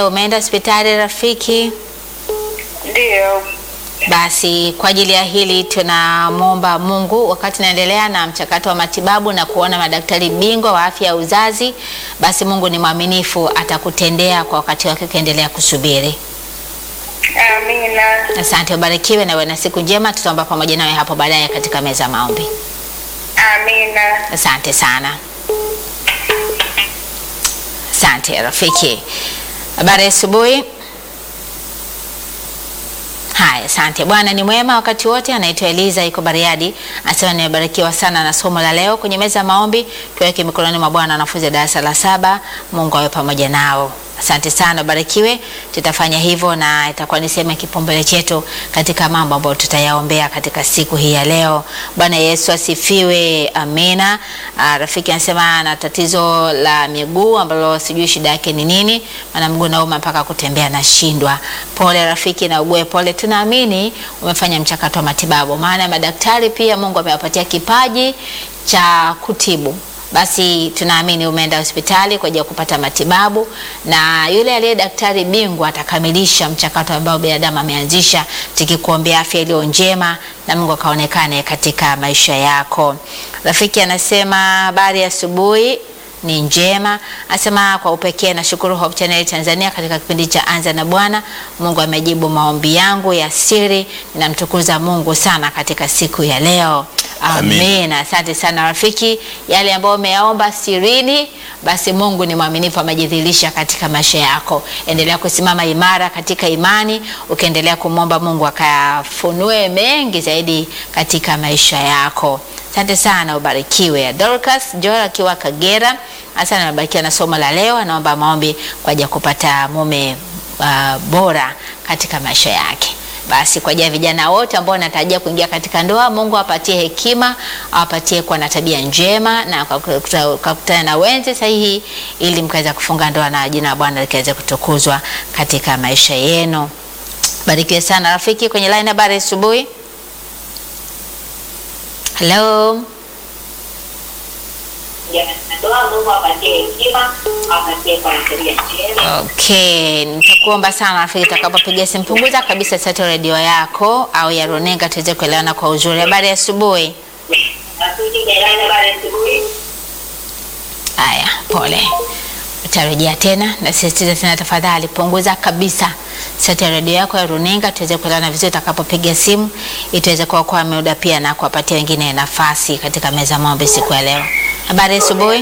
umeenda hospitali rafiki? Ndiyo. Basi kwa ajili ya hili tunamwomba Mungu, wakati naendelea na mchakato wa matibabu na kuona madaktari bingwa wa afya ya uzazi, basi Mungu ni mwaminifu, atakutendea kwa wakati wake, ukiendelea kusubiri. Amina. Asante, ubarikiwe na uwe na siku njema. Tutaomba pamoja nawe hapo baadaye katika meza ya maombi. Amina. Asante sana, asante rafiki. Habari ya asubuhi. Haya, asante. Bwana ni mwema wakati wote. Anaitwa Eliza, iko Bariadi, anasema nimebarikiwa sana na somo la leo. Kwenye meza ya maombi tuweke mikononi mwa Bwana wanafunzi wa darasa la saba. Mungu awe pamoja nao. Asante sana, barikiwe. Tutafanya hivyo na itakuwa ni sehemu ya kipaumbele chetu katika mambo ambayo tutayaombea katika siku hii ya leo. Bwana Yesu asifiwe, amina. Ah, rafiki anasema ana tatizo la miguu ambalo sijui shida yake ni nini, maana mguu nauma mpaka kutembea nashindwa. Pole rafiki, na ugue pole. Tunaamini umefanya mchakato wa matibabu, maana madaktari pia Mungu amewapatia kipaji cha kutibu basi tunaamini umeenda hospitali kwa ajili ya kupata matibabu, na yule aliye daktari bingwa atakamilisha mchakato ambao binadamu ameanzisha, tukikuombea afya iliyo njema na Mungu akaonekane katika maisha yako. Rafiki anasema habari ya asubuhi ni njema. Anasema kwa upekee nashukuru Hope Channel Tanzania katika kipindi cha Anza na Bwana. Mungu amejibu maombi yangu ya siri, ninamtukuza Mungu sana katika siku ya leo. Amin. Amen. Asante sana rafiki, yale ambayo umeyaomba sirini, basi Mungu ni mwaminifu, amejidhihirisha katika maisha yako. Endelea kusimama imara katika imani, ukiendelea kumwomba Mungu akafunue mengi zaidi katika maisha yako. Asante sana, ubarikiwe. Dorcas Joel akiwa Kagera, asante, amebarikiwa na somo la leo. Anaomba maombi kwa ajili ya kupata mume uh, bora katika maisha yake. Basi kwa ajili ya vijana wote ambao wanatarajia kuingia katika ndoa, Mungu awapatie hekima, awapatie kuwa na tabia njema na kakutana na wenzi sahihi, ili mkaweza kufunga ndoa na jina la Bwana likaweze kutukuzwa katika maisha yenu. Barikiwe sana rafiki. Kwenye line, habari asubuhi. Hello. Okay, nitakuomba sana rafiki, utakapopiga simu punguza kabisa sauti ya redio yako au ya runinga tuweze kuelewana kwa uzuri. Habari ya asubuhi. Haya, pole, utarejea tena. Nasisitiza tena, tafadhali punguza kabisa sauti ya redio yako ya runinga tuweze kuelewana vizuri utakapopiga simu, ili tuweze kuokoa muda pia na kuwapatia wengine nafasi katika meza ya maombi siku ya leo. Habari ya asubuhi.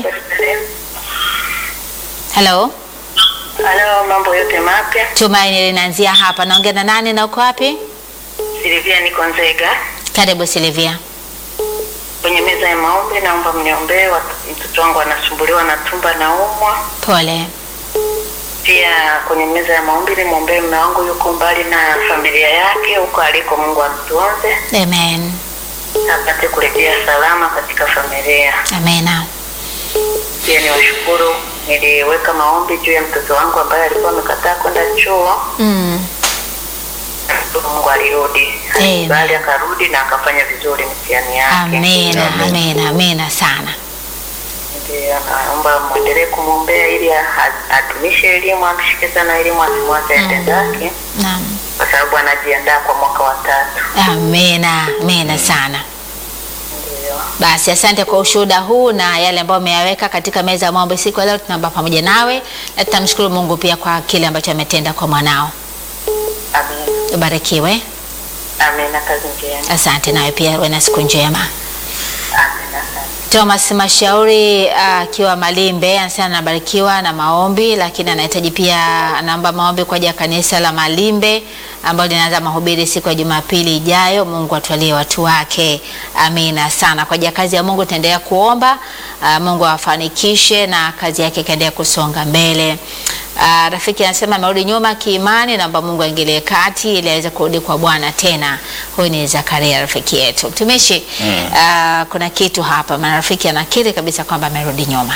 Hello. Halo, mambo yote mapya. Tumaini linaanzia hapa. Naongea na nani na uko wapi? Silvia niko Nzega. Karibu Silvia. Kwenye meza ya maombi naomba mniombee, wat- mtoto wangu anasumbuliwa na tumba na umwa. Pole. Pia kwenye meza ya maombi nimwombee mume wangu, yuko mbali na familia yake huko aliko. Mungu amtunze Amen. apate kurejea salama katika familia. Amena. Pia niwashukuru, niliweka maombi juu ya mtoto wangu ambaye alikuwa amekataa kwenda chuo. Mm. Mungu alirudi, Amen. bali akarudi na akafanya vizuri mitihani yake. Amena. Amen. Amena. Amena sana. Ndio, naomba mwendelee kumwombea ili a- adumishe elimu, amshike sana elimu, asimwache aende zake, Naam. kwa sababu anajiandaa kwa mwaka wa tatu. Amena. Amena sana. Ndio, Basi asante kwa ushuhuda huu na yale ambayo umeyaweka katika meza ya maombi siku ya leo. Tunaomba pamoja nawe na tutamshukuru Mungu pia kwa kile ambacho ametenda kwa mwanao. amen, Ubarikiwe. amen, na kazi njema, Asante nawe pia uwe na siku njema. amen, asante. Thomas Mashauri akiwa Malimbe anasema anabarikiwa na maombi, lakini anahitaji pia, anaomba maombi kwa ajili ya kanisa la Malimbe ambalo linaanza mahubiri siku ya Jumapili ijayo. Mungu atwalie watu wake, amina sana. Kwa ajili ya kazi ya Mungu tunaendelea kuomba ah, Mungu awafanikishe na kazi yake ikaendelea kusonga mbele. Ah, rafiki anasema amerudi nyuma kiimani, naomba Mungu aingilie kati ili aweze kurudi kwa Bwana tena. Huyu ni Zakaria rafiki yetu mtumishi. Mm. Ah, kuna kitu hapa, maana rafiki anakiri kabisa kwamba amerudi nyuma.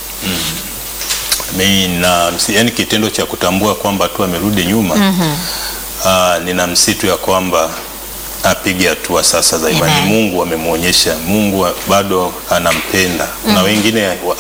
Nina yani kitendo cha kutambua kwamba tu amerudi nyuma ah, nina msitu ya kwamba apige hatua sasa za imani. Amen. Mungu amemwonyesha, Mungu bado anampenda. Kuna wengine wa- hawa-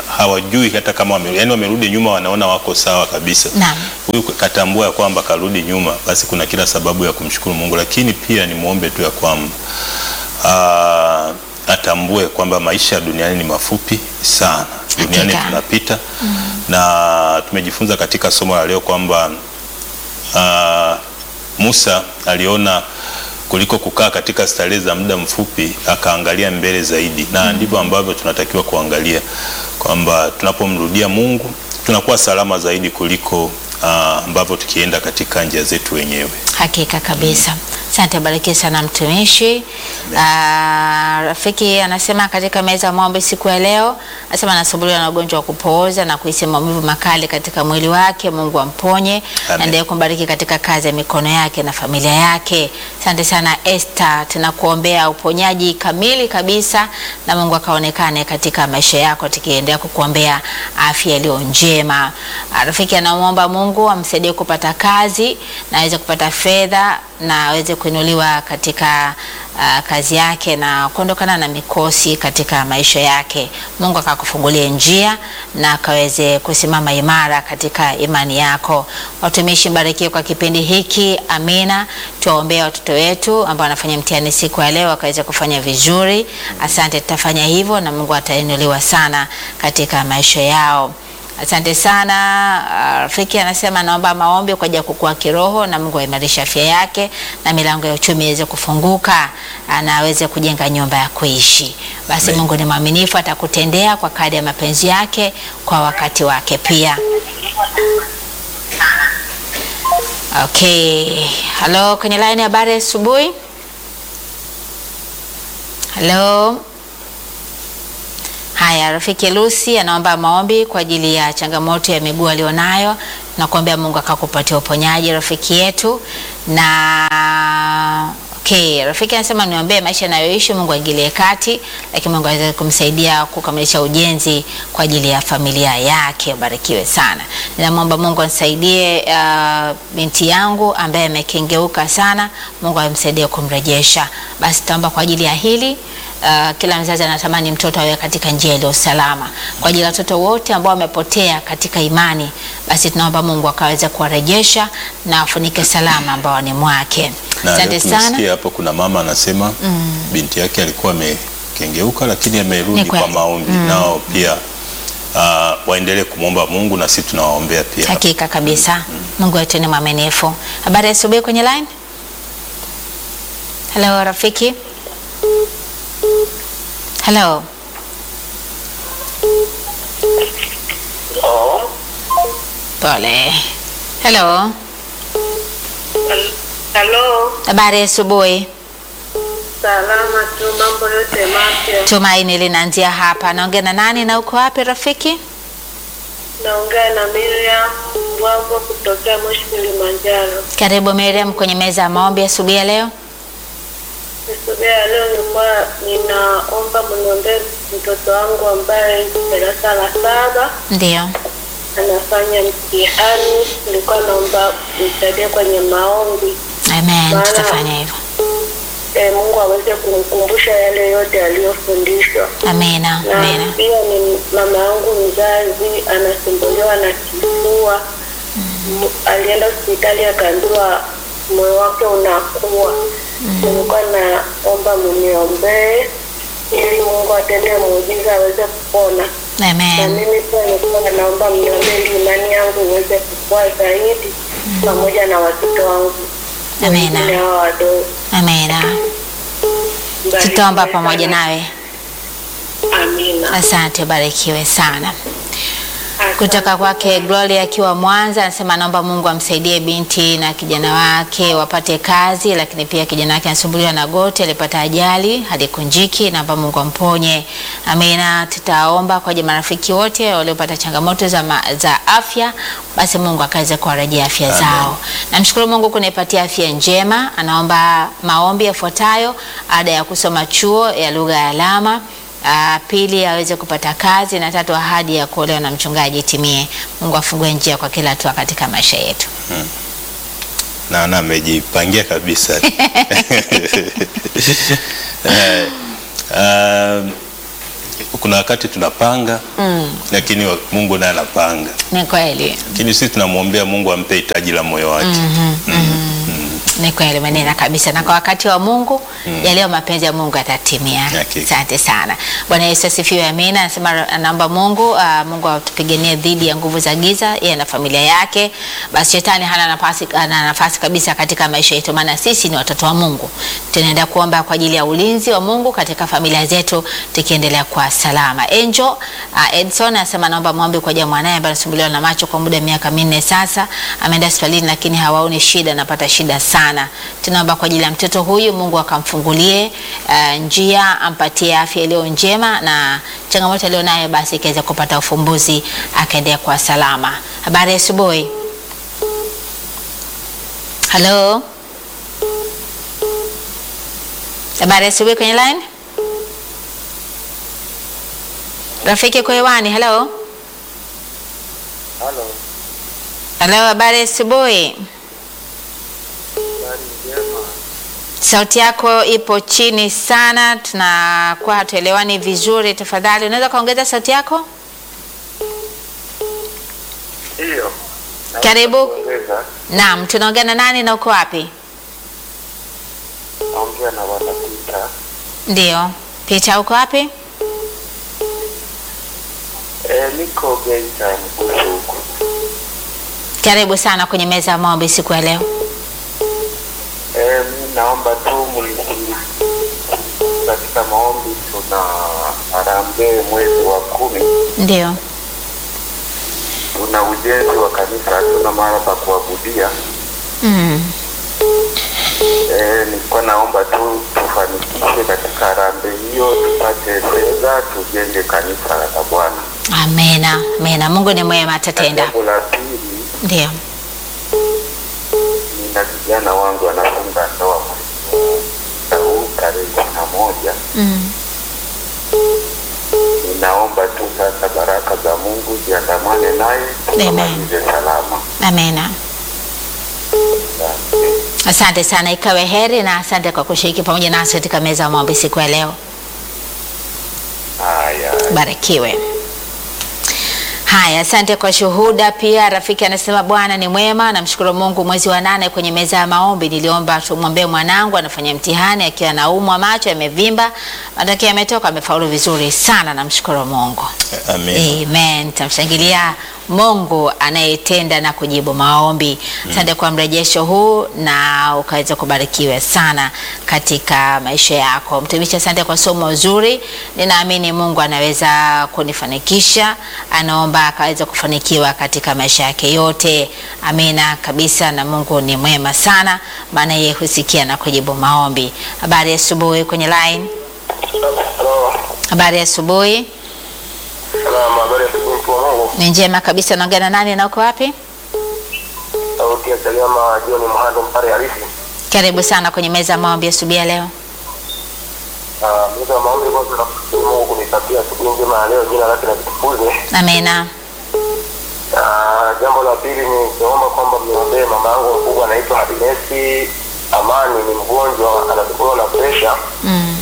hawajui hata kama wame, yani wamerudi nyuma, wanaona wako sawa kabisa. Naam. Huyu katambua ya kwamba karudi nyuma, basi kuna kila sababu ya kumshukuru Mungu, lakini pia nimwombe tu ya kwamba ah, atambue kwamba maisha duniani ni mafupi sana, duniani Hakika. tunapita na tumejifunza katika somo la leo kwamba ah, Musa aliona kuliko kukaa katika starehe za muda mfupi, akaangalia mbele zaidi, na ndivyo ambavyo tunatakiwa kuangalia kwamba tunapomrudia Mungu tunakuwa salama zaidi kuliko ah, ambavyo tukienda katika njia zetu wenyewe. Hakika kabisa. Asante, barikiwe sana mtumishi. Ah, rafiki anasema katika meza ya maombi siku ya leo, anasema anasumbuliwa na ugonjwa wa kupooza na kuhisi maumivu makali katika mwili wake. Mungu amponye, Amen. endelee kumbariki katika kazi ya mikono yake na familia yake. Asante sana Esther, tunakuombea uponyaji kamili kabisa na Mungu akaonekane katika maisha yako, tukiendelea kukuombea afya iliyo njema. Ah, Rafiki anamwomba Mungu amsaidie kupata kazi na aweze kupata fedha na aweze kuinuliwa katika ah, kazi yake na kuondokana na mikosi katika maisha yake. Mungu akakufungulie njia na akaweze kusimama imara katika imani yako. Watumishi, mbarikiwe kwa kipindi hiki. Amina. Tuwaombea watoto wetu ambao wanafanya mtihani siku ya leo wakaweze kufanya vizuri. Asante, tutafanya hivyo na Mungu atainuliwa sana katika maisha yao. Asante sana. Ah, Rafiki anasema naomba maombi kwa ajili ya kukua kiroho na Mungu aimarishe afya yake na milango ya uchumi iweze kufunguka ah, na aweze kujenga nyumba ya kuishi. Basi Amen. Mungu ni mwaminifu, atakutendea kwa kadri ya mapenzi yake kwa wakati wake pia. Okay. Halo, kwenye line ya habari asubuhi. Halo. Haya, rafiki Lucy anaomba maombi kwa ajili ya changamoto ya miguu alionayo na kuombea Mungu akakupatia uponyaji rafiki yetu. Na okay, rafiki anasema niombee maisha anayoishi, Mungu aingilie kati, lakini Mungu aweze kumsaidia kukamilisha ujenzi kwa ajili ya familia yake. Ubarikiwe sana. Ninamwomba Mungu anisaidie uh, binti yangu ambaye amekengeuka sana, Mungu amsaidie kumrejesha. Basi tutaomba kwa ajili ya hili. Uh, kila mzazi anatamani mtoto awe katika njia iliyo salama. Kwa ajili ya watoto wote ambao wamepotea katika imani, basi tunaomba Mungu akaweze kuwarejesha na afunike salama ambao ni mwake. Na Asante leo sana. tumesikia hapo kuna mama anasema binti yake alikuwa amekengeuka, lakini Ni amerudi kweli. kwa maombi. Nao pia ah, waendelee kumwomba Mungu na sisi tunawaombea pia. Hakika kabisa. Mungu wetu ni mwaminifu. Habari ya asubuhi kwenye line. Hello rafiki. Hello. Oh, Pole. Hello. halo, Habari ya asubuhi. salama tu, mambo yote mapya. Tumaini linaanzia hapa. Naongea na nani na uko wapi rafiki? Naongea na Miriam Mbwambo kutokea Moshi, Kilimanjaro. Karibu Miriam kwenye meza ya maombi asubuhi ya leo. Asubuhi ya leo nilikuwa ninaomba mniombee mtoto wangu ambaye darasa la saba Ndio. anafanya mtihani. Nilikuwa naomba msaidie kwenye maombi Amen. Maana- Tutafanya hivyo. e, Mungu aweze kumkumbusha yale yote aliyofundishwa. Amina. na Amina. pia ni mama yangu mzazi anasumbuliwa na kifua. M- Alienda hospitali akaambiwa moyo wake unakuwa. Nilikuwa naomba mniombee ili Mungu atende muujiza aweze kupona, na Amen. mimi pia nilikuwa naomba mniombee ili imani yangu iweze kukua zaidi pamoja na watoto wangu Amina. wengine hawa wadogo. Amina. Tutaomba pamoja nawe. Amina. Asante, barikiwe sana. Asante. Kutoka kwake Gloria akiwa Mwanza anasema naomba Mungu amsaidie binti na kijana wake wapate kazi, lakini pia kijana wake anasumbuliwa na goti, alipata ajali halikunjiki, naomba Mungu amponye. Amina. Tutaomba kwa ajili ya marafiki wote waliopata changamoto za, ma, za afya, basi Mungu akaweze kuwarejea afya Amen. zao. Namshukuru Mungu kunipatia afya njema. Anaomba maombi yafuatayo: ada ya kusoma chuo ya lugha ya alama Ah, pili aweze kupata kazi na tatu ahadi ya kuolewa na mchungaji itimie. Mungu afungue njia kwa kila hatua katika maisha yetu. na na amejipangia kabisa Eh, um, kuna wakati tunapanga Mm, lakini wa- Mungu naye anapanga, ni kweli. lakini sisi tunamwombea Mungu ampe hitaji la moyo wake. Ni kweli manena kabisa, na kwa wakati wa Mungu yaliyo mapenzi ya Mungu yatatimia. Hakika. Asante sana. Bwana Yesu asifiwe. Amina. Anasema anaomba Mungu uh, Mungu atupiganie dhidi ya nguvu za giza, yeye na familia yake. Basi shetani hana nafasi, hana nafasi kabisa katika maisha yetu, maana sisi ni watoto wa Mungu. Tunaenda kuomba kwa ajili ya ulinzi wa Mungu katika familia zetu, tukiendelea kwa salama. Angel uh, Edson anasema naomba muombe kwa ajili ya mwanae ambaye anasumbuliwa na macho kwa muda wa miaka minne sasa. Ameenda hospitalini lakini hawaoni shida, anapata shida sana. Tunaomba kwa ajili ya mtoto huyu, Mungu akamfungulie uh, njia, ampatie afya iliyo njema na changamoto aliyonayo basi ikaweza kupata ufumbuzi, akaendea kwa salama. Habari ya asubuhi. Halo, habari ya asubuhi kwenye line. Rafiki kwa hewani. Halo, Halo, halo, habari ya asubuhi. habari njema. Sauti yako ipo chini sana, tunakuwa hatuelewani vizuri. Tafadhali unaweza kaongeza sauti yako? Ndiyo. Karibu. Kuongeza, Naam, tunaongea na nani na uko wapi? naongea na bwana Pita. Ndio, Peter, uko wapi? E, niko Geita Mkuzu huku. Karibu sana kwenye meza ya maombi siku ya leo. E, mi naomba tu mlisi katika maombi, tuna harambee mwezi wa kumi, Ndio, tuna ujenzi wa kanisa, hatuna mahali pa kuabudia. mm. E, nilikuwa naomba tu tufanikishe katika harambee hiyo, tupate fedha tujenge kanisa la Bwana. Amena, amena. Mungu ni mwema, atatenda. Jambo la pili Ndio, nina vijana wangu wanafunga ndoa mwezi huu tarehe ishirini na moja. mm. Ninaomba tu sasa baraka za Mungu ziandamane naye tukamalize salama. Amena. Asante sana, ikawe heri na asante kwa kushiriki pamoja nasi katika meza ya maombi siku ya leo. Haya, Barikiwe. Haya, asante kwa shuhuda. Pia rafiki anasema Bwana ni mwema, namshukuru Mungu. Mwezi wa nane kwenye meza ya maombi niliomba tumwombee mwanangu, anafanya mtihani akiwa anaumwa, macho yamevimba, matokeo yametoka, amefaulu vizuri sana, namshukuru Mungu. Amen. Amen. Tamshangilia Mungu anayetenda na kujibu maombi. Asante kwa mrejesho huu na ukaweza kubarikiwa sana katika maisha yako. Mtumishi, asante kwa somo zuri. Ninaamini Mungu anaweza kunifanikisha. Anaomba akaweza kufanikiwa katika maisha yake yote. Amina kabisa, na Mungu ni mwema sana, maana yeye husikia na kujibu maombi. Habari ya asubuhi kwenye line. Halo, Habari ya asubuhi. salama, habari ya asubuhi mtu wa Mungu. Ni njema kabisa. Naongea na nani na uko wapi? Sauti ya Chagama John Mhando Mpare halisi. Karibu sana kwenye meza ya maombi asubuhi ya leo. Ah, Meza ya maombi kwanza namshukuru Mungu kunitakia asubuhi njema ya leo, jina lake na litukuze. Amina. Ah, Jambo la pili ni kuomba kwamba mniombee mama yangu mkubwa anaitwa Happiness Amani, ni mgonjwa anasumbuliwa na presha. Mm.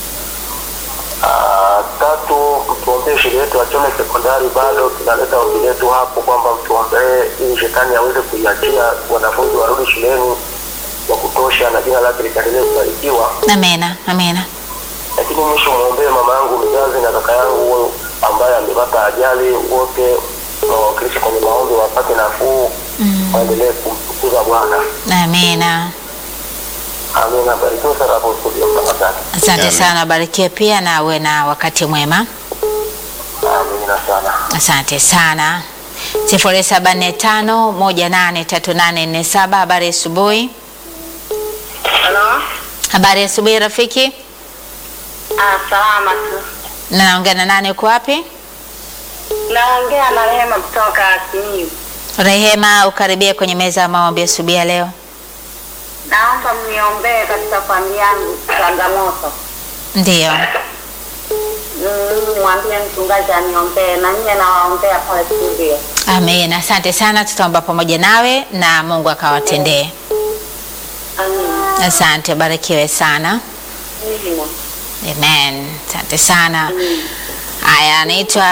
Ah, tatu mtuombee shule yetu ya Chome sekondari, bado tunaleta ombi letu hapo kwamba mtuombee ili shetani aweze kuiachia wanafunzi warudi shuleni wa kutosha na jina lake likaendelee kubarikiwa. Amina. Amina. Lakini mwisho mwombee mama yangu mzazi na kaka yangu ambaye amepata ajali, wote wawakilishe kwenye maombi wapate nafuu, waendelee kumtukuza Bwana. Amina. Amina. Barikiwa sana hapo studio mtangazaji. Asante Amen. sana, barikiwe pia na uwe na wakati mwema. Amina sana. Asante sana. sifuri saba nne tano moja nane tatu nane nne saba. Habari ya asubuhi. Halo? Habari ya asubuhi rafiki. Ah, salama tu. Na naongea na nani, uko wapi? Naongea na Rehema kutoka Simiyu. Rehema, ukaribia kwenye meza ya maombi asubuhi ya leo. Naomba mniombee katika familia yangu changamoto. Ndiyo. Mm, Mwambie mchungaji aniombee na nyie nawaombea pale studio. Amen. Asante sana, tutaomba pamoja nawe na Mungu akawatendee. Amina. Asante, barikiwe sana. Amina. Amen. Asante sana. Haya, anaitwa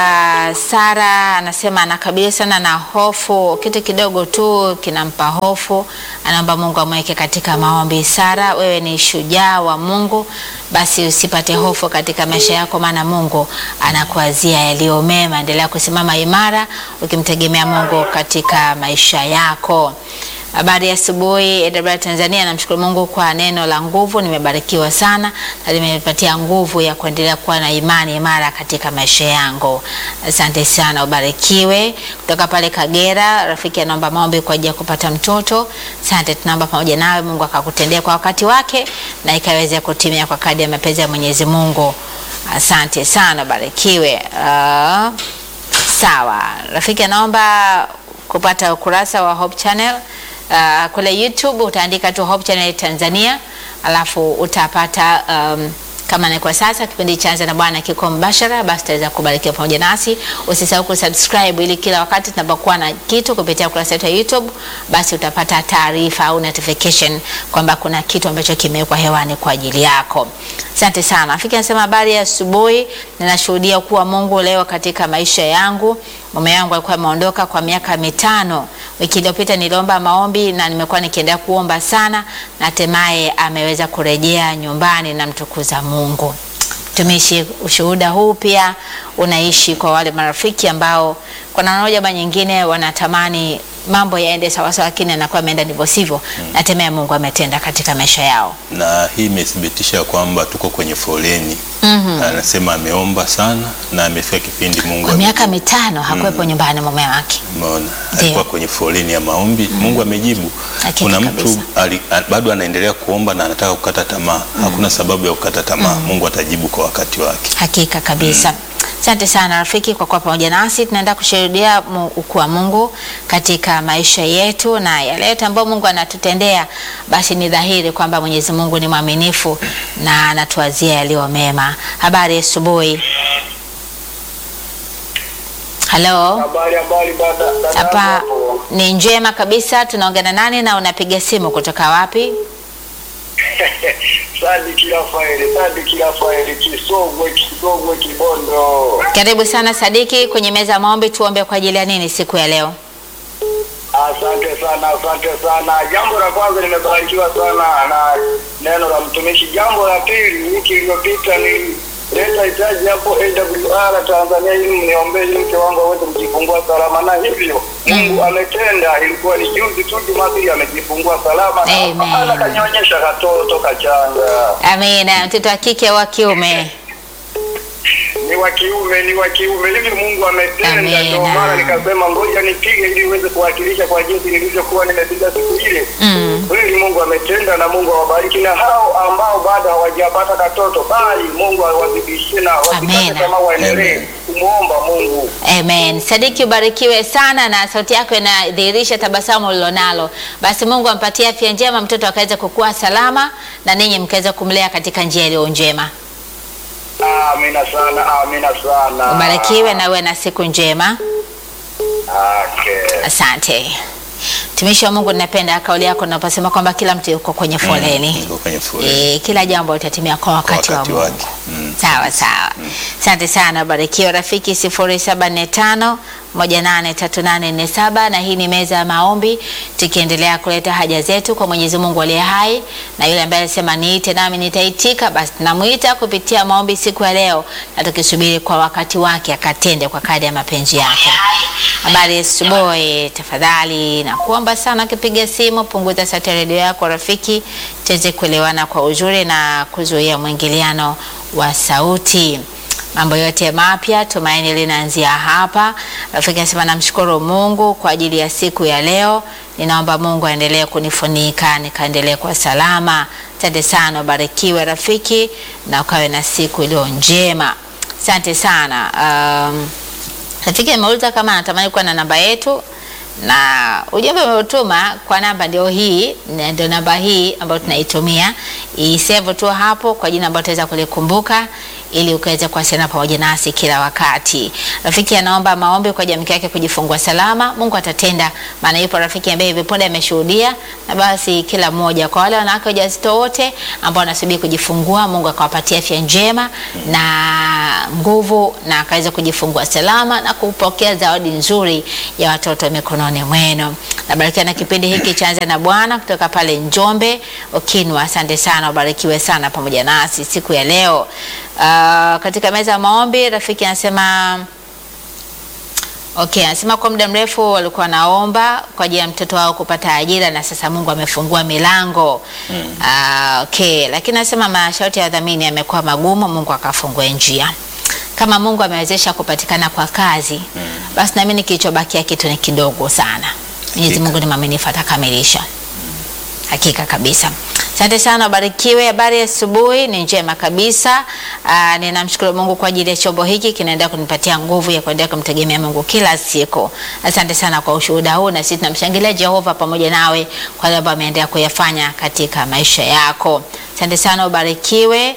Sara, anasema anakabiliwa sana na hofu, kitu kidogo tu kinampa hofu, anaomba Mungu amweke katika maombi. Sara, wewe ni shujaa wa Mungu, basi usipate hofu katika maisha yako, maana Mungu anakuazia yaliyo mema. Endelea kusimama imara ukimtegemea Mungu katika maisha yako. Habari ya asubuhi AWR Tanzania, namshukuru Mungu kwa neno la nguvu. Nimebarikiwa sana na limepatia nguvu ya kuendelea kuwa na imani imara katika maisha yangu. Asante sana, ubarikiwe. Kutoka pale Kagera, rafiki anaomba maombi kwa ajili ya kupata mtoto. Asante, tunaomba pamoja nawe, Mungu akakutendea kwa wakati wake na ikaweze kutimia kwa kadri ya mapenzi ya Mwenyezi Mungu. Asante sana, ubarikiwe. Uh, sawa, rafiki anaomba kupata ukurasa wa Hope Channel uh, kule YouTube utaandika tu Hope Channel Tanzania, alafu utapata um, kama ni kwa sasa kipindi cha Anza na Bwana kiko mbashara, basi utaweza kubarikiwa pamoja nasi. Usisahau kusubscribe ili kila wakati tunapokuwa na kitu kupitia ukurasa wetu wa YouTube, basi utapata taarifa au notification kwamba kuna kitu ambacho kimewekwa hewani kwa ajili yako. Asante sana. Afiki anasema habari ya asubuhi, ninashuhudia kuwa Mungu leo katika maisha yangu. Mume wangu alikuwa ameondoka kwa miaka mitano. Wiki iliyopita niliomba maombi na nimekuwa nikiendelea kuomba sana, na hatimaye ameweza kurejea nyumbani na mtukuza Mungu. Tumishi, ushuhuda huu pia unaishi kwa wale marafiki ambao kwa namna moja ama nyingine wanatamani mambo yaende sawasawa, lakini anakuwa ameenda ndivyo sivyo, na hatimaye Mungu ametenda katika maisha yao. na hii imethibitisha kwamba tuko kwenye foleni. Mhm. Anasema ameomba sana na amefika kipindi Mungu Kwa ame- miaka mitano hakuwepo nyumbani mume wake. Umeona, Ndiyo. alikuwa kwenye foleni ya maombi, Mungu amejibu. Hakika Kuna kabisa. mtu ali, a- bado anaendelea kuomba na anataka kukata tamaa. Hakuna sababu ya kukata tamaa. Mungu atajibu kwa wakati wake. Hakika kabisa. Asante sana rafiki kwa kuwa pamoja nasi. Tunaenda kushuhudia mu- ukuu wa Mungu katika maisha yetu na yale yote ambayo Mungu anatutendea, basi ni dhahiri kwamba Mwenyezi Mungu ni mwaminifu na anatuazia yaliyo mema. Habari ya asubuhi. Halo, Habari habari dada dada hapa hapo. ni njema kabisa. Tunaongea na nani na unapiga simu kutoka wapi? Sadiki Rafaeli, Sadiki Rafaeli, Kisogwe, Kisogwe, Kibondo. Karibu sana Sadiki kwenye meza ya maombi. Tuombe kwa ajili ya nini siku ya leo? Asante sana, asante sana. Jambo la kwanza nimebarikiwa sana na neno la mtumishi. Jambo la pili, wiki iliyopita nilileta hitaji hapo AWR Tanzania ili mniombee ili mke wangu aweze kujifungua salama, na hivyo Mungu ametenda. Ilikuwa ni juzi tu Jumapili amejifungua salama, na Amen. ana kanyonyesha katoto kachanga. Amina. Mtoto wa kike au wa kiume? ni wa kiume, ni wa kiume. Hivi Mungu ametenda, Amina. ndio maana nikasema ngoja nipige ili uweze kuwakilisha kwa jinsi nilivyokuwa nimepiga siku ile. Mm. Kweli Mungu ametenda, na Mungu awabariki, na hao ambao bado hawajapata katoto, bali Mungu awazidishie na wasikate Amina. tamaa, waendelee Amen. kumwomba Mungu. Amen. Sadiki, ubarikiwe sana na sauti yako inadhihirisha tabasamu ulilonalo. Basi Mungu ampatie afya njema, mtoto akaweza kukua salama na ninyi mkaweza kumlea katika njia iliyo njema. Amina sana, amina sana. Ubarikiwe na uwe na siku njema. Okay. Asante. Mtumishi wa Mungu, ninapenda kauli yako unaposema kwamba kila mtu yuko kwenye foleni. Niko kwenye foleni. E, kila jambo litatimia kwa wakati, wakati wa Mungu. wake. Mm. Sawa sawa. Asante sana, barikiwa rafiki 0745 183847 na hii ni meza ya maombi tukiendelea kuleta haja zetu kwa Mwenyezi Mungu aliye hai, na yule ambaye alisema niite nami nitaitika, basi tunamuita kupitia maombi siku ya leo, na tukisubiri kwa wakati wake akatende kwa kadri ya mapenzi yake. Habari ya asubuhi, tafadhali na kuomba sana, ukipiga simu punguza sauti ya redio yako rafiki, tuweze kuelewana kwa uzuri na kuzuia mwingiliano wa sauti. Mambo yote mapya, tumaini linaanzia hapa. Rafiki anasema namshukuru Mungu kwa ajili ya siku ya leo. Ninaomba Mungu aendelee kunifunika nikaendelee kwa salama. Asante sana, ubarikiwe rafiki, na ukawe na siku iliyo njema. Asante sana. Um, rafiki ameuliza kama anatamani kuwa na namba yetu na ujumbe umeutuma kwa namba ndio hii, na ndio namba hii ambayo tunaitumia. Isave tu hapo kwa jina ambalo tutaweza kulikumbuka, ili ukaweze kuwasiliana pamoja nasi kila wakati. Rafiki anaomba maombi kwa jamii yake kujifungua salama. Mungu atatenda, maana yupo rafiki ambaye hivi punde ameshuhudia, na basi kila mmoja, kwa wale wanawake wajawazito wote ambao wanasubiri kujifungua, Mungu akawapatia afya njema na nguvu, na akaweza kujifungua salama na kupokea zawadi nzuri ya watoto mikononi mwenu. Nabarikiwa na kipindi hiki chaanza na Bwana kutoka pale Njombe Okinwa. Asante sana, ubarikiwe sana pamoja nasi siku ya leo. Uh, katika meza ya maombi rafiki anasema Okay, anasema kwa muda mrefu walikuwa naomba kwa ajili ya mtoto wao kupata ajira na sasa Mungu amefungua milango. Mm. Uh, okay, lakini anasema masharti ya wadhamini yamekuwa magumu, Mungu akafungue njia. Kama Mungu amewezesha kupatikana kwa kazi, mm. basi naamini kilichobakia kitu ni kidogo sana. Mwenyezi Mungu ni mwaminifu atakamilisha. Hakika kabisa. Asante sana, ubarikiwe. Habari ya asubuhi ni njema kabisa. Aa, ninamshukuru Mungu kwa ajili ya chombo hiki kinaendelea kunipatia nguvu ya kuendelea kumtegemea Mungu kila siku. Asante sana kwa ushuhuda huu, na sisi tunamshangilia Jehova pamoja nawe kwa yale ambayo ameendelea kuyafanya katika maisha yako. Asante sana, ubarikiwe.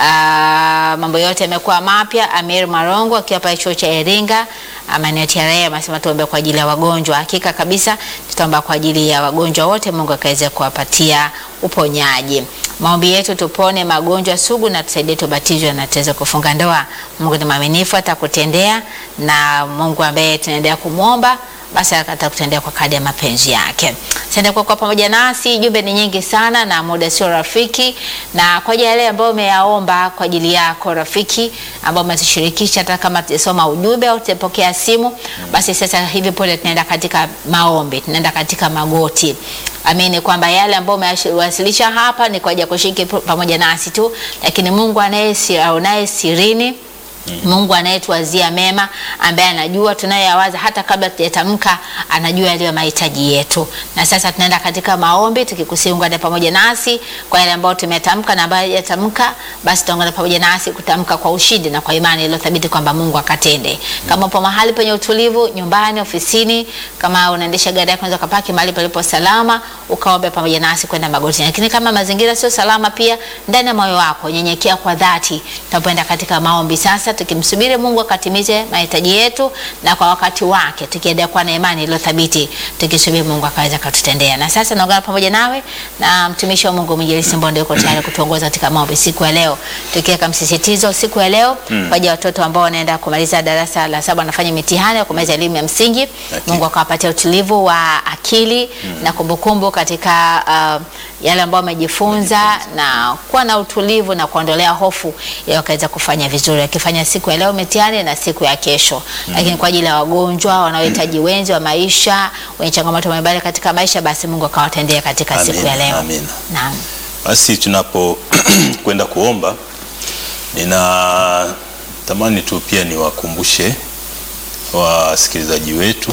Aa, mambo yote yamekuwa mapya. Amir Marongo akiwa pale chuo cha Iringa maeneo TRA amesema tuombe kwa ajili ya wagonjwa. Hakika kabisa tutaomba kwa ajili ya wagonjwa wote, Mungu akaweze kuwapatia uponyaji. Maombi yetu tupone magonjwa sugu na tusaidie tubatizwe na tuweze kufunga ndoa. Mungu ni mwaminifu, atakutendea na Mungu ambaye tunaendelea kumwomba basi atakutendea kwa kadi ya mapenzi yake. Asante kwa kuwa pamoja nasi. Jumbe ni nyingi sana na muda sio rafiki, na kwa ajili ya yale ambayo umeyaomba kwa ajili yako rafiki, ambao umetishirikisha, hata kama tutasoma ujumbe au tutapokea simu, basi sasa hivi pole, tunaenda katika maombi, tunaenda katika magoti. Amini kwamba yale ambayo umewasilisha hapa ni kwa ajili ya kushiriki pamoja nasi tu, lakini Mungu anaye sirini Mungu anayetuwazia mema, ambaye anajua tunayoyawaza hata kabla tujatamka, anajua yaliyo mahitaji yetu. Na sasa tunaenda katika maombi tukikusihi ungane pamoja nasi kwa yale ambayo tumetamka na ambayo hajatamka, basi tuungane pamoja nasi kutamka kwa ushindi na kwa imani iliyo thabiti kwamba Mungu akatende. Kama upo mahali penye utulivu, nyumbani, ofisini, kama unaendesha gari yako, unaweza kupaki mahali palipo salama, ukaombe pamoja nasi kwenda magotini. Lakini kama mazingira sio salama, pia ndani ya moyo wako nyenyekea kwa dhati, tunapoenda katika maombi sasa tukimsubiri Mungu akatimize mahitaji yetu na kwa wakati wake, tukiendelea kuwa na imani iliyo thabiti, tukisubiri Mungu akaweza kututendea. Na sasa naungana pamoja nawe na mtumishi wa Mungu Mwinjilisti Mbonde yuko tayari kutuongoza katika maombi siku ya leo, tukiweka msisitizo siku ya leo mm. kwa ajili ya watoto ambao wanaenda kumaliza darasa la saba, wanafanya mitihani ya kumaliza elimu ya msingi okay. Mungu akawapatia utulivu wa akili mm. na kumbukumbu katika uh, yale ambayo wamejifunza na kuwa na utulivu na kuondolea hofu ili wakaweza kufanya vizuri, akifanya siku ya leo mitihani na siku ya kesho mm. Lakini kwa ajili ya wagonjwa wanaohitaji wenzi wa maisha, wenye changamoto mbalimbali katika maisha, basi Mungu akawatendea katika Amina, siku ya leo. amina. Naam. Basi tunapo kwenda kuomba, nina tamani tu pia niwakumbushe wasikilizaji wetu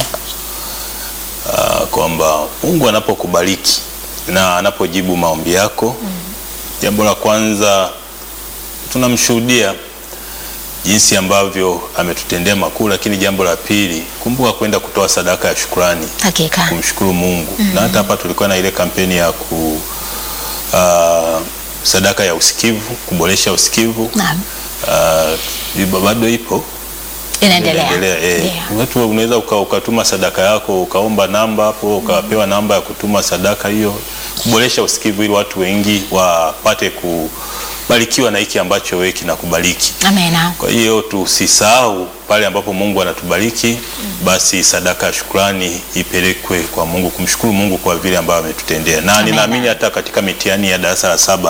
uh, kwamba Mungu anapokubariki na anapojibu maombi yako mm. Jambo la kwanza tunamshuhudia jinsi ambavyo ametutendea makuu, lakini jambo la pili, kumbuka kwenda kutoa sadaka ya shukrani Hakika. kumshukuru Mungu mm. na hata hapa tulikuwa na ile kampeni ya ku uh, sadaka ya usikivu, kuboresha usikivu Naam. uh, bado ipo Inaendelea. Inaendelea, eh. Ndio. Watu unaweza uka, ukatuma sadaka yako ukaomba namba hapo ukapewa namba ya kutuma sadaka hiyo, kuboresha usikivu ili watu wengi wapate kubarikiwa na hiki ambacho wewe kinakubariki. Amina. Kwa hiyo tusisahau pale ambapo Mungu anatubariki, basi sadaka ya shukrani ipelekwe kwa Mungu, kumshukuru Mungu kwa vile ambavyo ametutendea, na Amen. ninaamini hata katika mitihani ya darasa la saba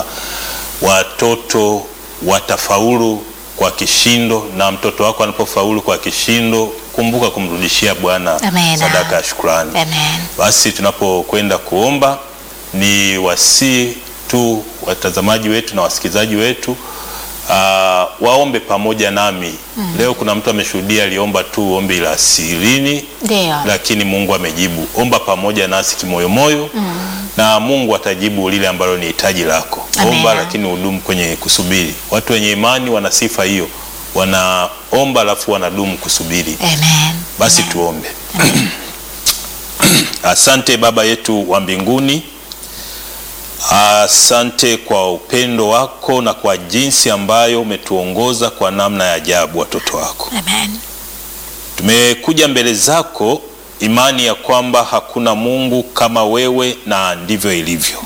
watoto watafaulu kwa kishindo, na mtoto wako anapofaulu kwa kishindo, kumbuka kumrudishia Bwana Amen. sadaka ya shukrani. Amen. Basi tunapokwenda kuomba ni wasii tu watazamaji wetu na wasikilizaji wetu uh, waombe pamoja nami mm. Leo kuna mtu ameshuhudia aliomba tu ombi la sirini, Ndio. lakini Mungu amejibu. Omba pamoja nasi kimoyomoyo mm. na Mungu atajibu lile ambalo ni hitaji lako. Amen. Omba lakini udumu kwenye kusubiri. Watu wenye imani wana sifa hiyo, wanaomba alafu wanadumu kusubiri. Amen. Basi tuombe. Asante Baba yetu wa mbinguni, Asante kwa upendo wako na kwa jinsi ambayo umetuongoza kwa namna ya ajabu, watoto wako. Amen. Tumekuja mbele zako imani ya kwamba hakuna Mungu kama wewe, na ndivyo ilivyo.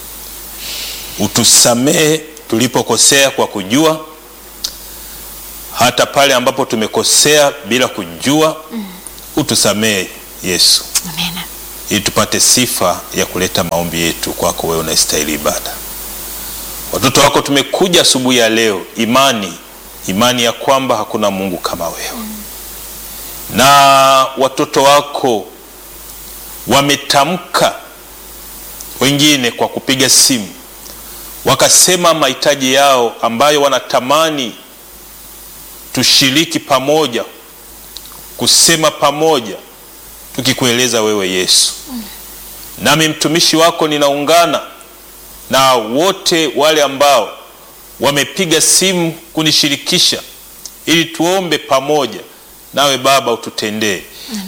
Utusamehe tulipokosea kwa kujua, hata pale ambapo tumekosea bila kujua. Utusamehe Yesu, Amen. ili tupate sifa ya kuleta maombi yetu kwako wewe unastahili ibada. Watoto wako tumekuja asubuhi ya leo, imani imani ya kwamba hakuna Mungu kama wewe, na watoto wako wametamka, wengine kwa kupiga simu, wakasema mahitaji yao ambayo wanatamani tushiriki pamoja, kusema pamoja tukikueleza wewe Yesu. Nami mtumishi wako ninaungana na wote wale ambao wamepiga simu kunishirikisha ili tuombe pamoja nawe Baba, ututendee.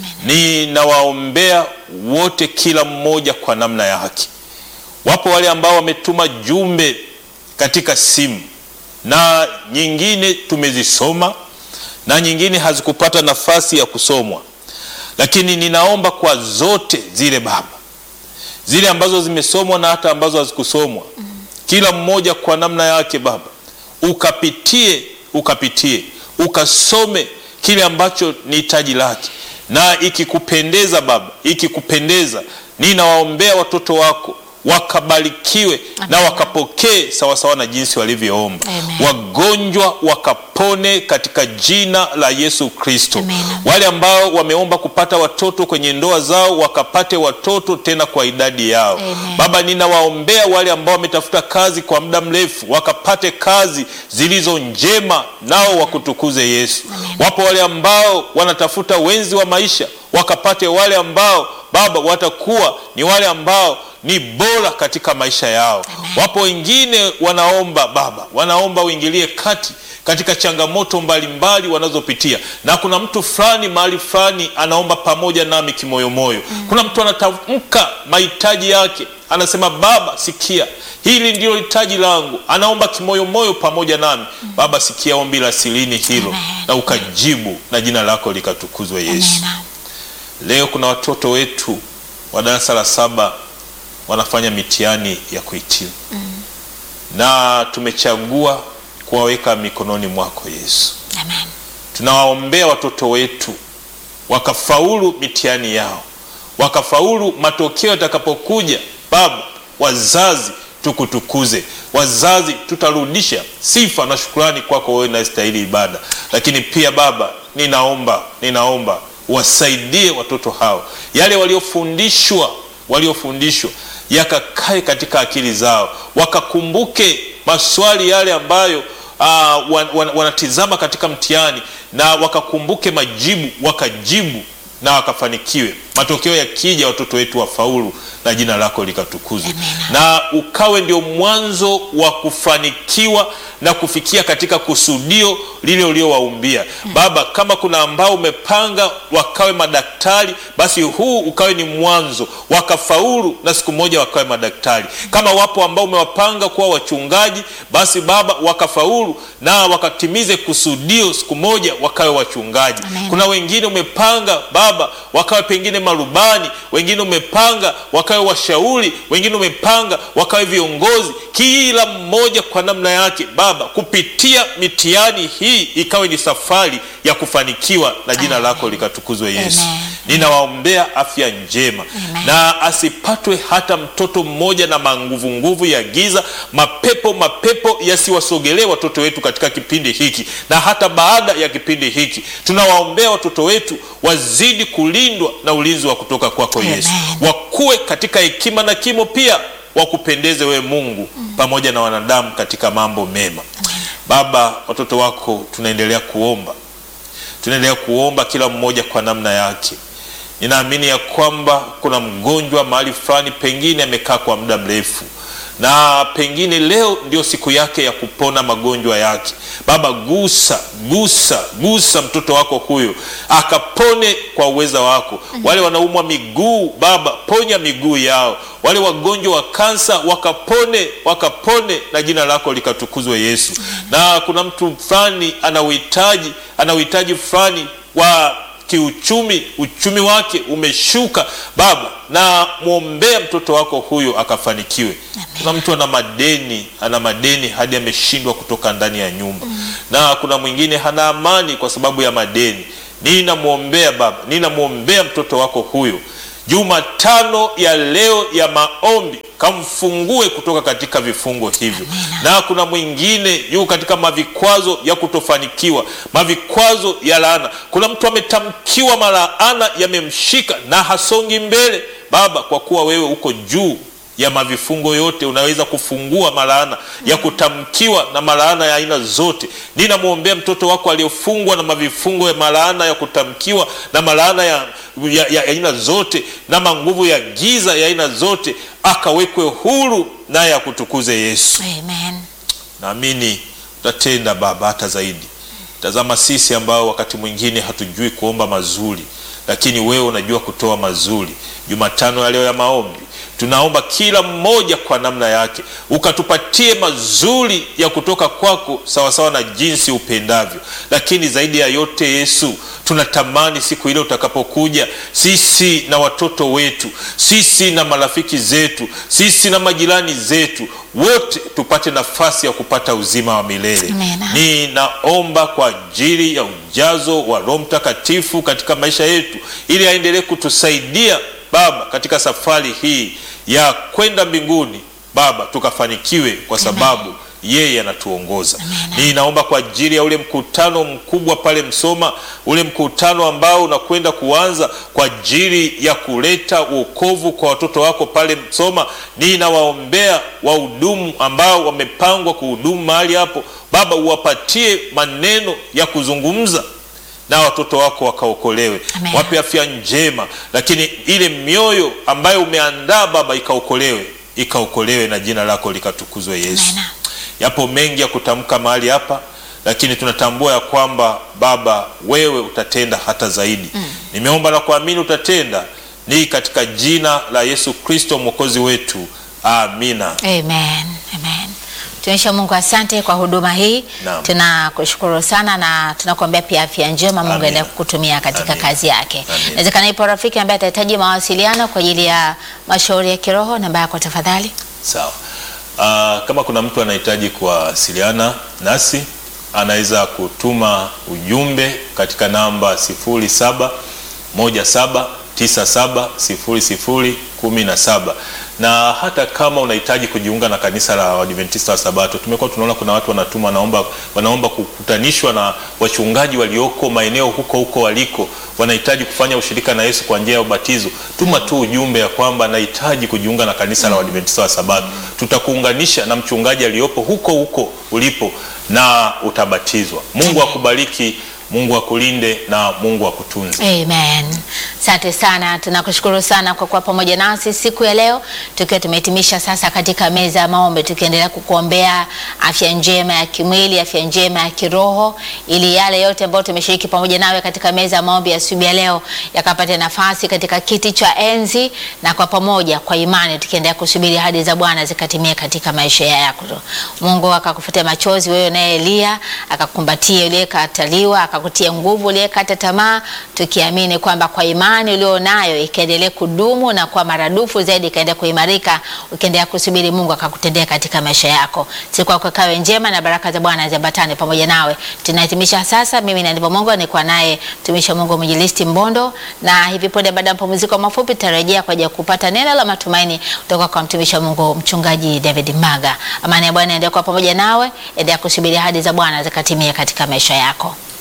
Ninawaombea wote, kila mmoja kwa namna ya haki. Wapo wale ambao wametuma jumbe katika simu na nyingine tumezisoma na nyingine hazikupata nafasi ya kusomwa lakini ninaomba kwa zote zile Baba, zile ambazo zimesomwa na hata ambazo hazikusomwa, kila mmoja kwa namna yake Baba, ukapitie ukapitie ukasome kile ambacho ni hitaji lake, na ikikupendeza Baba, ikikupendeza, ninawaombea watoto wako wakabarikiwe na wakapokee sawasawa na jinsi walivyoomba. Amen. Wagonjwa wakapone katika jina la Yesu Kristo. Amen. Wale ambao wameomba kupata watoto kwenye ndoa zao wakapate watoto tena kwa idadi yao. Amen. Baba, ninawaombea wale ambao wametafuta kazi kwa muda mrefu wakapate kazi zilizo njema, nao wakutukuze Yesu. Wapo wale ambao wanatafuta wenzi wa maisha wakapate wale ambao Baba watakuwa ni wale ambao ni bora katika maisha yao. Wapo wengine wanaomba Baba, wanaomba uingilie kati katika changamoto mbalimbali wanazopitia, na kuna mtu fulani mahali fulani anaomba pamoja nami kimoyomoyo. Kuna mtu anatamka mahitaji yake, anasema Baba, sikia hili ndilo hitaji langu, anaomba kimoyomoyo pamoja nami. Baba, sikia ombi la silini hilo Amen. na ukajibu, na jina lako likatukuzwe Yesu. Amen. Leo kuna watoto wetu wa darasa la saba wanafanya mitihani ya kuhitimu na tumechagua kuwaweka mikononi mwako Yesu. Amen. Tunawaombea watoto wetu wakafaulu mitihani yao, wakafaulu matokeo yatakapokuja. Baba, wazazi tukutukuze, wazazi tutarudisha sifa na shukrani kwako wewe unastahili ibada. Lakini pia Baba, ninaomba ninaomba wasaidie watoto hao, yale waliofundishwa waliofundishwa yakakae katika akili zao, wakakumbuke maswali yale ambayo uh, wan, wan, wanatizama katika mtihani na wakakumbuke majibu, wakajibu na wakafanikiwe. Matokeo yakija, watoto wetu wafaulu na jina lako likatukuzwe, na ukawe ndio mwanzo wa kufanikiwa na kufikia katika kusudio lile uliowaumbia Baba. Kama kuna ambao umepanga wakawe madaktari, basi huu ukawe ni mwanzo wakafaulu na siku moja wakawe madaktari. Kama wapo ambao umewapanga kuwa wachungaji, basi Baba wakafaulu na wakatimize kusudio, siku moja wakawe wachungaji. Amen. Kuna wengine umepanga Baba wakawe pengine marubani, wengine umepanga wakawe washauri, wengine umepanga wakawe viongozi. Kila mmoja kwa namna yake Baba, kupitia mitihani hii ikawe ni safari ya kufanikiwa na jina Amen. lako likatukuzwe Yesu. Amen. Ninawaombea afya njema Amen. na asipatwe hata mtoto mmoja na manguvu nguvu ya giza. Mapepo mapepo yasiwasogelee watoto wetu katika kipindi hiki na hata baada ya kipindi hiki. Tunawaombea watoto wetu wazidi kulindwa na ulinzi wa kutoka kwako Amen. Yesu, wakuwe katika hekima na kimo, pia wakupendeze wewe Mungu pamoja na wanadamu katika mambo mema. Baba, watoto wako tunaendelea kuomba tunaendelea kuomba kila mmoja kwa namna yake. Ninaamini ya kwamba kuna mgonjwa mahali fulani, pengine amekaa kwa muda mrefu, na pengine leo ndio siku yake ya kupona magonjwa yake. Baba, gusa gusa gusa mtoto wako huyo akapone kwa uweza wako. Wale wanaumwa miguu, Baba, ponya miguu yao. Wale wagonjwa wa kansa wakapone, wakapone na jina lako likatukuzwe Yesu. Na kuna mtu fulani ana uhitaji ana uhitaji fulani wa kiuchumi, uchumi wake umeshuka Baba, na mwombea mtoto wako huyo akafanikiwe. Kuna mtu ana madeni, ana madeni hadi ameshindwa kutoka ndani ya nyumba na kuna mwingine hana amani kwa sababu ya madeni. Ninamwombea Baba, ninamwombea mtoto wako huyo Jumatano ya leo ya maombi, kamfungue kutoka katika vifungo hivyo. Na kuna mwingine yuko katika mavikwazo ya kutofanikiwa, mavikwazo ya laana. Kuna mtu ametamkiwa malaana yamemshika na hasongi mbele. Baba, kwa kuwa wewe uko juu ya mavifungo yote, unaweza kufungua malaana ya kutamkiwa na malaana ya aina zote. Ninamwombea mtoto wako aliyofungwa na mavifungo ya malaana ya kutamkiwa na malaana ya ya ya aina zote na manguvu ya giza ya aina zote, akawekwe huru naye akutukuze Yesu. Amen. Naamini utatenda Baba hata zaidi. Tazama sisi ambao wakati mwingine hatujui kuomba mazuri, lakini wewe unajua kutoa mazuri. Jumatano ya leo ya maombi tunaomba kila mmoja kwa namna yake, ukatupatie mazuri ya kutoka kwako sawasawa na jinsi upendavyo. Lakini zaidi ya yote, Yesu, tunatamani siku ile utakapokuja, sisi na watoto wetu, sisi na marafiki zetu, sisi na majirani zetu, wote tupate nafasi ya kupata uzima wa milele. Amina. Ninaomba kwa ajili ya ujazo wa Roho Mtakatifu katika maisha yetu, ili aendelee kutusaidia Baba katika safari hii ya kwenda mbinguni. Baba, tukafanikiwe kwa sababu yeye anatuongoza. Ninaomba kwa ajili ya ule mkutano mkubwa pale Msoma, ule mkutano ambao unakwenda kuanza kwa ajili ya kuleta wokovu kwa watoto wako pale Msoma. Ninawaombea wahudumu ambao wamepangwa kuhudumu mahali hapo. Baba, uwapatie maneno ya kuzungumza na watoto wako wakaokolewe, Amen. wape afya njema, lakini ile mioyo ambayo umeandaa Baba ikaokolewe, ikaokolewe na jina lako likatukuzwe Yesu. Amen. Yapo mengi ya kutamka mahali hapa, lakini tunatambua ya kwamba Baba wewe utatenda hata zaidi. Nimeomba na kuamini utatenda, ni katika jina la Yesu Kristo mwokozi wetu, amina. Amen. Amen. Tuonyesha Mungu asante kwa huduma hii. Naam. Tunakushukuru sana na tunakuambia pia afya njema Mungu Amina. aendelee kukutumia katika Amina. kazi yake. Amina. Inawezekana ipo rafiki ambaye atahitaji mawasiliano kwa ajili ya mashauri ya kiroho, namba yako tafadhali. Sawa. Ah, kama kuna mtu anahitaji kuwasiliana nasi anaweza kutuma ujumbe katika namba 0717970017 na hata kama unahitaji kujiunga na kanisa la Waadventista wa Sabato, tumekuwa tunaona kuna watu wanatuma wanaomba, wanaomba kukutanishwa na wachungaji walioko maeneo huko huko waliko, wanahitaji kufanya ushirika na Yesu kwa njia ya ubatizo. Tuma tu ujumbe ya kwamba nahitaji kujiunga na kanisa la Waadventista wa Sabato, tutakuunganisha na mchungaji aliyopo huko huko ulipo na utabatizwa. Mungu akubariki, Mungu akulinde na Mungu akutunze. Amen. Asante sana, tunakushukuru sana kwa kuwa pamoja nasi siku ya leo, tukiwa tumehitimisha sasa katika meza ya maombi, tukiendelea kukuombea afya njema ya kimwili, afya njema ya kiroho, ili yale yote ambayo tumeshiriki pamoja nawe katika meza ya maombi ya asubuhi ya leo yakapate nafasi katika kiti cha enzi, na kwa pamoja, kwa imani, tukiendelea kusubiri ahadi za Bwana zikatimie katika maisha yako. Mungu akakufutia machozi wewe naye Elia, akakumbatia uliyekataliwa, akakutia nguvu uliyekata tamaa, tukiamini kwamba kwa imani ulionayo ikaendelee kudumu na kwa maradufu zaidi ikaendelea kuimarika, ukiendelea kusubiri Mungu akakutendea katika maisha yako. Siku yako ikawe njema na baraka za Bwana ziambatane pamoja nawe. Tunahitimisha sasa, mimi na ndivyo Mungu nilikuwa naye mtumishi wa Mungu Mwinjilisti Mbondo, na hivi punde baada ya mapumziko mafupi tutarejea kwa ajili ya kupata neno la matumaini kutoka kwa mtumishi wa Mungu mchungaji David Maga. Amani ya Bwana endelea kuwa pamoja nawe, endelea kusubiri ahadi za Bwana zikatimie katika maisha yako.